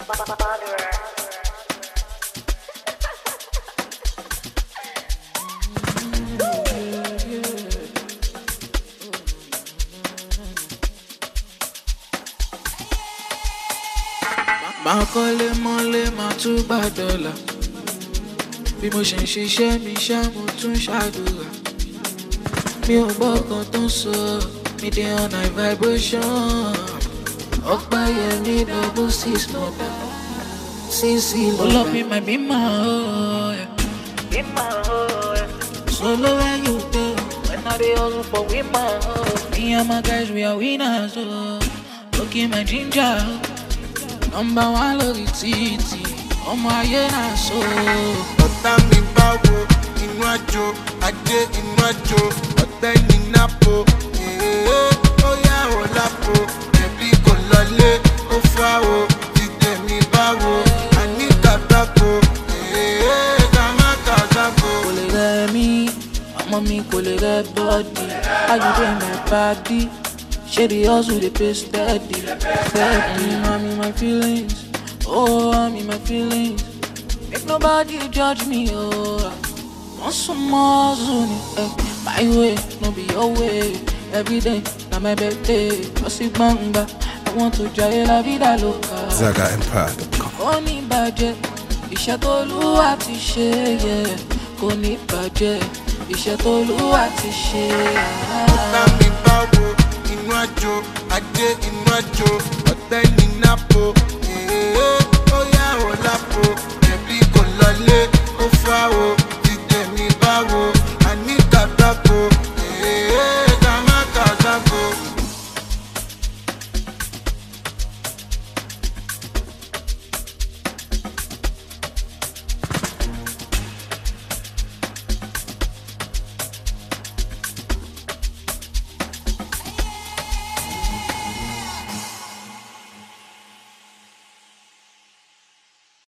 máa kọ́lé mọ́lé máa tún gbà dọ́là bí mo ṣe ń ṣiṣẹ́ mi ṣá mo tún ṣàdúrà mi ò gbọ́ kan tó ń sọ mi dey on high vibration ọgbà yẹn ní double six mọ̀dà sísì lọ́dà. olómi my be my oh yeah. be my oh yeah. solo when you dey when I dey hustle for we my oh. me and my guys we are winners oh. looking my ginger oh. nọmba wa lórí títì ọmọ ayé náà so. ọ̀tá mi bá wo inú àjò ajé inú àjò ọ̀tẹ́ ní nápò èèyàn ó yà ó lápò ẹ̀bí kò lọlé ó fà ó dídé mi bá wo àní kàtàkó èèyàn kàmá kàtàkó. kò lè rẹ mí ọmọ mi kò lè rẹ bọ́ọ̀dì ayọ̀dẹ̀ my body ṣé the hustle dey pay steady steady. I'm in my feelings oh I'm in my feelings make nobody judge me oh. wọ́n sún mọ́ hustle ni eh, my way no be your way everyday na my birthday lọ sí gbọ̀ngbà I want to jayé la vida loca. ZagaEmpire.com. kò ní bàjẹ́ iṣẹ́ tó lúwa ti ṣe yẹ kò ní bàjẹ́ iṣẹ́ tó lúwa ti ṣe. ọ̀tá mi bá wo inú àjò ajé inú àjò ọ̀tẹ́ ní nápò